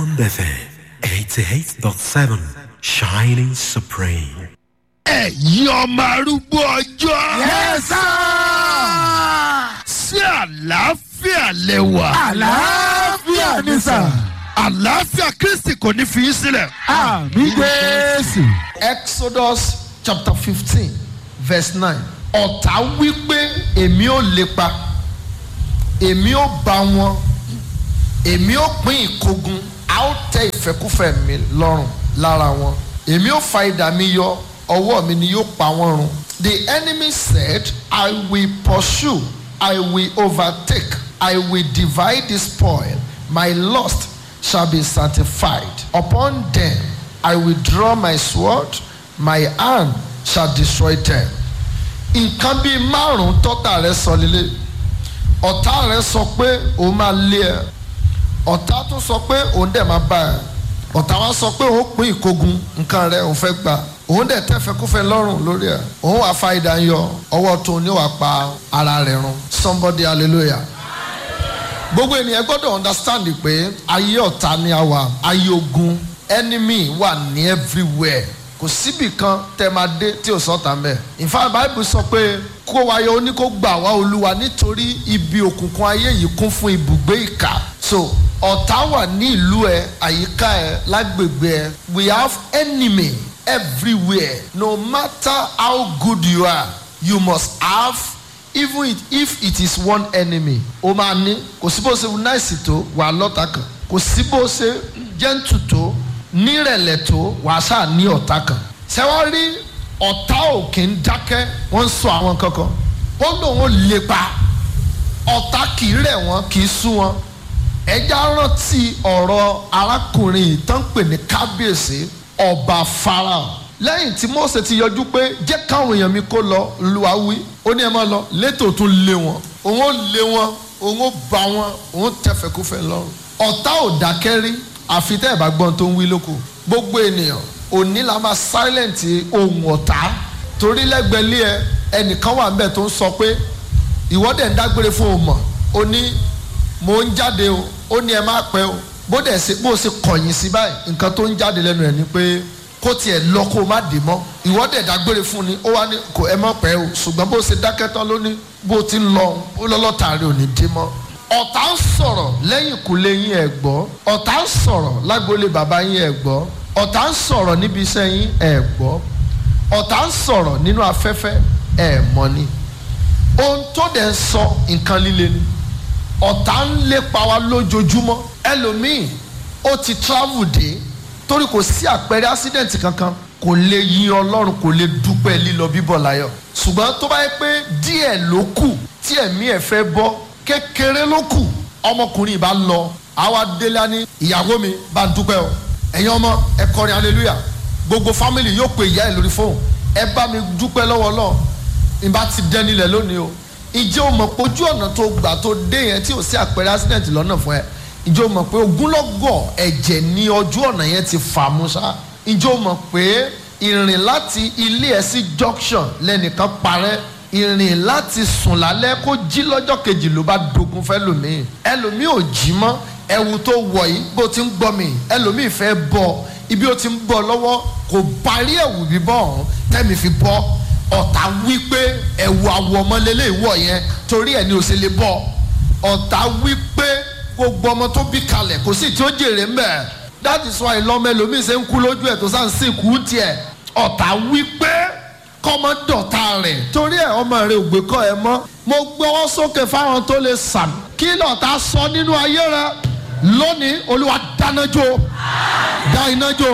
FM 88.7 Shining Supreme. ẹ̀yin ọmọ arúgbó ọjọ́. Yes, sí àlàáfíà lẹ́wà. àlàáfíà ni sà. àlàáfíà kristi kò ní fi í sílẹ̀. àmì jésù. Exodus chapter fifteen verse nine ọ̀tá wípé èmi ò lépa èmi ò bá wọn èmi ò pín ìkógun a ó tẹ ìfẹ́kúfẹ́ mi lọ́rùn lára wọn èmi ò fa idà mi yọ ọwọ́ mi ni yóò pa wọ́n run. The enemy said, I will pursue, I will overtake, I will divide the spoil, my lust shall be satisfied. Upon them I will draw my sword, my hand shall destroy them. Nǹkan bíi márùn-ún tọ́tà rẹ̀ sọ lílé. Ọ̀tá rẹ̀ sọ pé òun máa lé ẹ. Ọ̀tá tó sọ pé òun dẹ̀ máa bá ẹ. Ọ̀tá wa sọ pé òun pín ìkógun nǹkan rẹ̀ òun fẹ́ gbà. Òun dẹ̀ tẹ́fẹ́ kúfẹ́ lọ́rùn lórí ẹ̀. Òun wàá fa ìdá yọ ọwọ́ tó ní wàá pa ara rẹ̀ run. Somebody hallelujah gbogbo ènìyàn gbọ́dọ̀ understand pé ayé ọ̀tá ni a wà ayé ogun enemy wà ní everywhere kò síbì kan tẹ máa dé tí ò sọ́ta mẹ́. in fact bible sọ pé kó wáyé ó ní kó gbà wá olúwa nítorí ibi òkùnkùn ayé yìí kún fún ibùgbé ìkà so ọ̀tá wà ní ìlú ẹ àyíká ẹ lágbègbè ẹ we have enemy everywhere no matter how good you are you must have even it, if it is one enemy o máa ní kò sí bó ṣe náìsì tó wà á lọ́ta kan kò sí bó ṣe jẹ́ǹtù tó nírẹ̀lẹ̀ tó wà á ṣáà ní ọ̀tá kan ṣé wọ́n rí ọ̀tá òkè ń dákẹ́ wọ́n ń sọ àwọn kankan ó lóun ó lépa ọ̀tá kì í rẹ̀ wọ́n kì í sú wọn ẹja rántí ọ̀rọ̀ arákùnrin ìtàn pè ní kábíyèsí ọba farao lẹ́yìn tí mose ti yọjú pé jẹ́ káwọn èèyàn mi kó lọ lùwà wí ó ní ẹ má lọ létò tún lé wọn òun ó lé wọn òun ó bá wọn òun tẹfẹkúfẹ lọ́rùn ọ̀tá ò dákẹ́ rí àfi tẹ́ ẹ̀ bá gbọ́n tó ń wí lóko gbogbo ènìyàn òní la máa silent ohun ọ̀tá torí lẹ́gbẹ̀lé ẹ ẹnìkan wà níbẹ̀ tó ń sọ pé ìwọ́dẹ̀ ń dágbére fún òun mọ̀ ó ní mò ń jáde o ó ní ẹ má pẹ́ o bó dẹ̀ ṣe bó ṣe kọ̀yìn sí báyìí nǹkan tó ń jáde lẹ́nu ẹ̀ ni pé kó tiẹ̀ lọ kó má dé mọ́ ìwọ́dẹ̀ dágbére fún ni ó wá ní kò ẹ mọ̀ pẹ́ o ṣùgbọ́n bó ṣe dákẹ́ tán ló ní bó ti ń lọ ó lọ́lọ́tàrí ò ní dé mọ́. ọ̀tá ń sọ̀rọ̀ lẹ́yìn ìkúlé yín ẹ̀ gbọ́ ọ̀tá ń sọ̀rọ̀ lágboolé bàbá yín ẹ̀ gbọ́ ọ̀tá ń sọ̀rọ̀ níbi iṣẹ́ yín ẹ̀ gbọ́ ọ̀tá ń sọ̀rọ̀ nínú afẹ́fẹ́ ẹ̀ mọ̀ ni ohun tó dẹ̀ ń sọ nǹkan líle ni ọ̀tá ń lépa wa lójoojúmọ́ ẹlòmíì ó ti travel dé torí kò sí àpẹẹrẹ accident kankan kò lè yin ọlọ́run kò lè dúpẹ́ lílọ bíbọ̀ láyọ̀ ṣùgbọ́n tó bá yẹ pé díẹ̀ ló kù tí ẹ̀mí ẹ̀ fẹ́ bọ́ kékeré ló kù ọmọkùnrin bá lọ àwa délé á ní ìyàwó mi bá ń dúpẹ́ o ẹ̀yin ọmọ ẹ kọrin hallelujah gbogbo family yóò pe ìyá ẹ̀ lórí fóònù ẹ bá mi dúpẹ́ lọ́wọ́ náà ìbá ti dẹ́nilẹ̀ lónìí o ìjẹ́ o mọ̀ pé ojú ọ̀nà tó gbà tó dé yẹn tí ò sí àpẹẹrẹ accident lọ́nà fún ẹ ìjọ mọ̀ pé ogúnlọ́gọ̀ ẹ̀jẹ̀ ní ojú ọ̀nà yẹn ti fà mú ṣá ìjọ mọ̀ pé ìrìn láti ilé ẹ̀ sí junction lẹ́nìkan parẹ́ ìrìn láti sùn lálẹ́ kó jí lọ́jọ́ kejì ló bá dogun fẹ́ lòmíì ẹlòmíì ò jí mọ́ ẹ̀wù tó wọ̀ yìí bó ti ń gbọ́ mi ẹlòmíì fẹ́ bọ̀ ibi ó ti ń bọ̀ lọ́wọ́ kò parí ẹ̀wù bíbọ̀ ọ̀hún tẹ́mi fi bọ́ ọ̀tá wípé ẹ̀wù àwọ̀ ọmọlélẹ́ ìwọ̀ yẹn torí ẹ̀ ní o ṣe lè bọ̀ ọ̀tá wípé gbogbo ọmọ tó bí kalẹ̀ kò sí tí ó jèrè ń bẹ̀ that is why lọ́mọ ẹlòmíín ṣe ń kú lójú ẹ̀ tó sá ń sìnkú tiẹ̀ ọ̀tá wípé kọ́mọ dọ̀tá rẹ̀ torí ẹ̀ ọmọ rẹ̀ ò gbé kọ́ ẹ mọ́ mo gbọ́wọ́ sókè fáwọn tó lè sàmì kí lọ́ọ̀tá sọ nínú ayé rẹ lónìí olúwa dáná jó dá iná jó.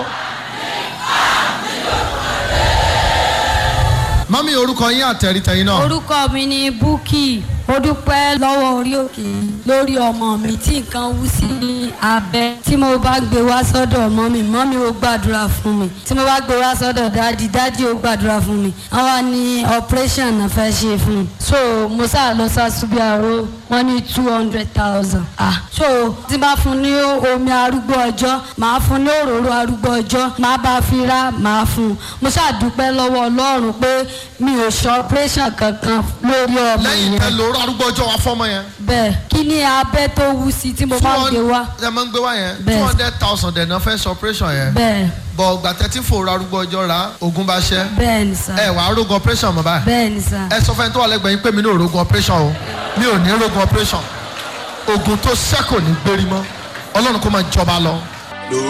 mọ́mí orúkọ yín àtẹ̀rítẹ̀yìn náà. orúkọ mi ni búkì ó dúpẹ́ lọ́wọ́ orí òkè lórí ọmọ mi tí nǹkan wú sí ní abẹ́ tí mo bá gbé wá sọ́dọ̀ mọ́mì mọ́mì ó gbàdúrà fún mi tí mo bá gbé wá sọ́dọ̀ dádì dádì ó gbàdúrà fún mi wọ́n wá ní operation náà fẹ́ ṣe fún mi so mo sáà lọ sásúbí àrò wọ́n ní two hundred thousand ah so tí bá fún ní omi arúgbó ọjọ́ màá fún ní òróró arúgbó ọjọ́ màá bá fi rá màá fún un mo ṣáà dúpẹ́ lọ́wọ́ ọlọ́run pé mi ò ṣe operation kankan lórí ọmọ lẹ́yìn yẹn tẹ lóró ra arúgbó ọjọ́ wa fọ́mọ yẹn. bẹ́ẹ̀ kí ni abẹ́ tó wú sí tí mo máa ń gbé wá ẹ máa ń gbé wá yẹn Bẹ́ẹ̀. two hundred thousand ẹ̀ náà fẹ́ sọ operation yẹn. bẹ́ẹ̀ bọ̀ ọgbà tẹ́tí fòrò arúgbó ọjọ́ ra ogun bá ṣẹ́. bẹ́ẹ̀ ni sà ẹ wàá rógun operation mọ́ báyìí. bẹ́ẹ̀ ni sà ẹ sọ fẹ́ni tó wà lẹ́gbẹ̀ẹ́ yín pé mi ní òrógun operation o mi ò ní rógun operation ogun tó ṣẹ́kù ní gbérí mọ́ ọlọ́run kó máa jọba lọ